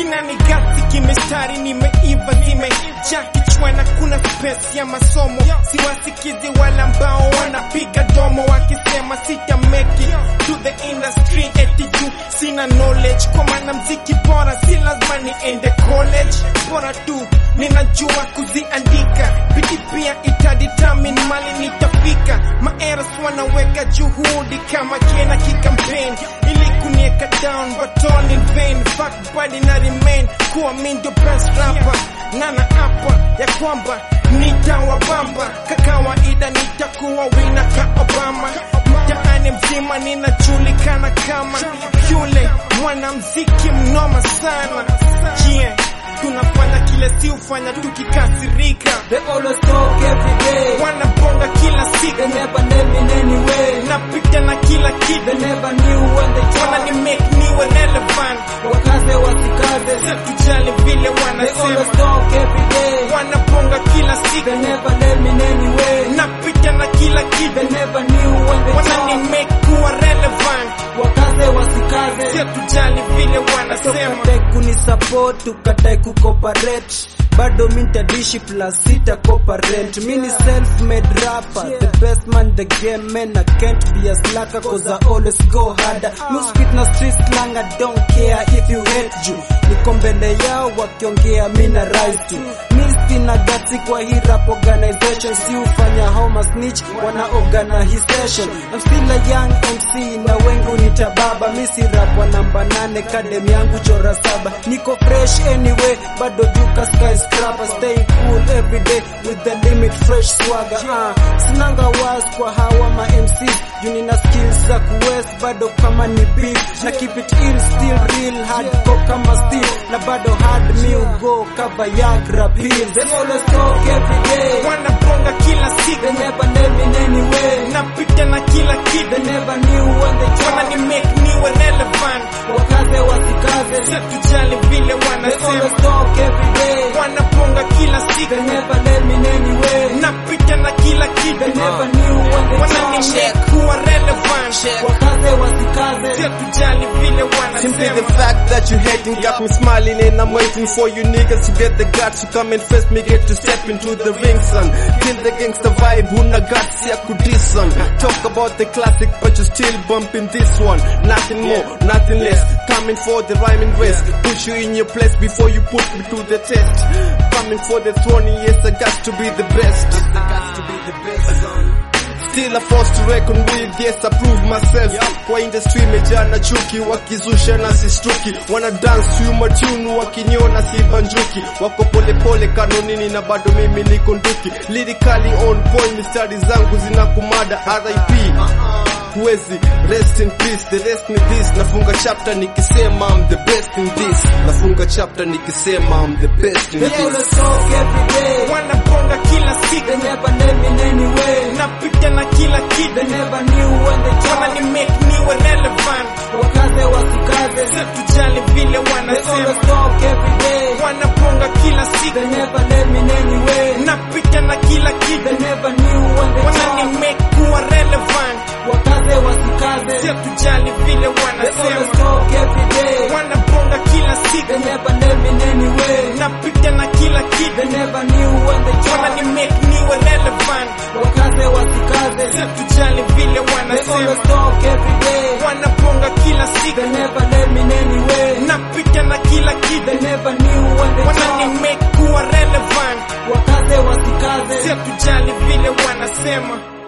kinani gasi kimestari nimeiva zimejaa kichwana kuna space ya masomo siwasikizi wala ambao wanapiga domo wakisema sita make it to the industry eti juu sina knowledge kwa maana mziki bora si lazima niende college bora tu ninajua kuziandika bidi pia itadetermine mali nitafika maeras wanaweka juhudi kama kena kikampeni ili kunieka down but all in vain fuck body na remain kuwa mi ndio best rapper nana hapa ya kwamba nitawabamba kakawaida nitakuwa wina ka Obama mtaani mzima ninajulikana kama yule mwanamziki mnoma sana yeah. tunafanya kile si ufanya tukikasirika They always talk every day. wanabonga kila They siku never name in any way. napita na kila They kitu never knew when they wana ni talk. make niwe relevant Wakaze wasikaze. tujali vile They always wanasema talk every day. wanabonga kila They siku never name in any way. napita na kila They kitu never knew when they wana ni talk. make kuwa relevant Wakaze wasikaze. tujali vile wanasema Tukatae kunisupport, tukatae kucooperate bado mintadishi plus sita cooperate mi ni self made rapper the best man the game man I can't be a slacker cause I always go harder no spit na street slang I don't care if you hate you niko mbele yao wakiongea mi na rise to mi sina gati kwa hii rap organization si ufanya homa snitch wana organization I'm still a young MC na wengi unitababa mi si rap wa namba nane kadem yangu chora saba niko fresh anyway bado juka skyscraper stay cool every day with the limit fresh swagger uh, sinanga was kwa hawa ma MC juu nina skills za kuwest bado kama ni beef na keep it ill still real hardcore kama steel na bado hard me go cover yagra pill they always talk every day wanabonga kila siku they never name in any way napita na kila they kitu never knew when they wana talk ni make niwe relevant wakaze wasikaze tujali vile they always wanasema talk every day wanabonga kila siku they never name in any way napita na kila they kitu never knew when they wana ni talk make kuwa relevant wakaze wasikaze tujali vile Simply the wanasema fact that you hating got me smiling and I'm waiting for you niggas to get the guts to come and face me, get to step into the ring, son. Kill the gangster vibe, huna guts ya kudisan. Talk about the classic, but you still bumping this one. Nothing more, nothing less. Coming for the rhyming race, put you in your place before you put me to the test. Coming for the throne, yes, I got to be the best. I got to be the best, son. Still a force to reckon with, yes I prove myself Kwa industry imejaa na chuki, wakizusha na sistuki Wana dance to matunu, wakiniona si banjuki Wako pole pole kanonini na bado mimi niko nduki Lyrically on point, mistari zangu zinakumada RIP Huwezi, rest in peace, the rest ni this Nafunga chapter nikisema I'm the best in this Nafunga chapter nikisema I'm the best in they this always talk every day wanabonga kila they siku never name in any way napita na kila they kitu never knew when they wana talk ni make niwe relevant wakaze wasikaze tujali vile they always wanasema talk every day wanabonga kila they siku never name in any way napita na kila they kitu never knew when they wana ni talk make kuwa relevant wakaze wasikaze tujali vile they always wanasema talk every day wanabonga kila they siku never name in any way napita na kila they kitu never knew when they wana talk ni make niwe relevant wakaze wasikaze tujali vile they always wanasema talk every day wanabonga kila siku they never name in any way napita na kila they kitu never knew when they wana ni talk make kuwa relevant wakaze wasikaze tujali vile wanasema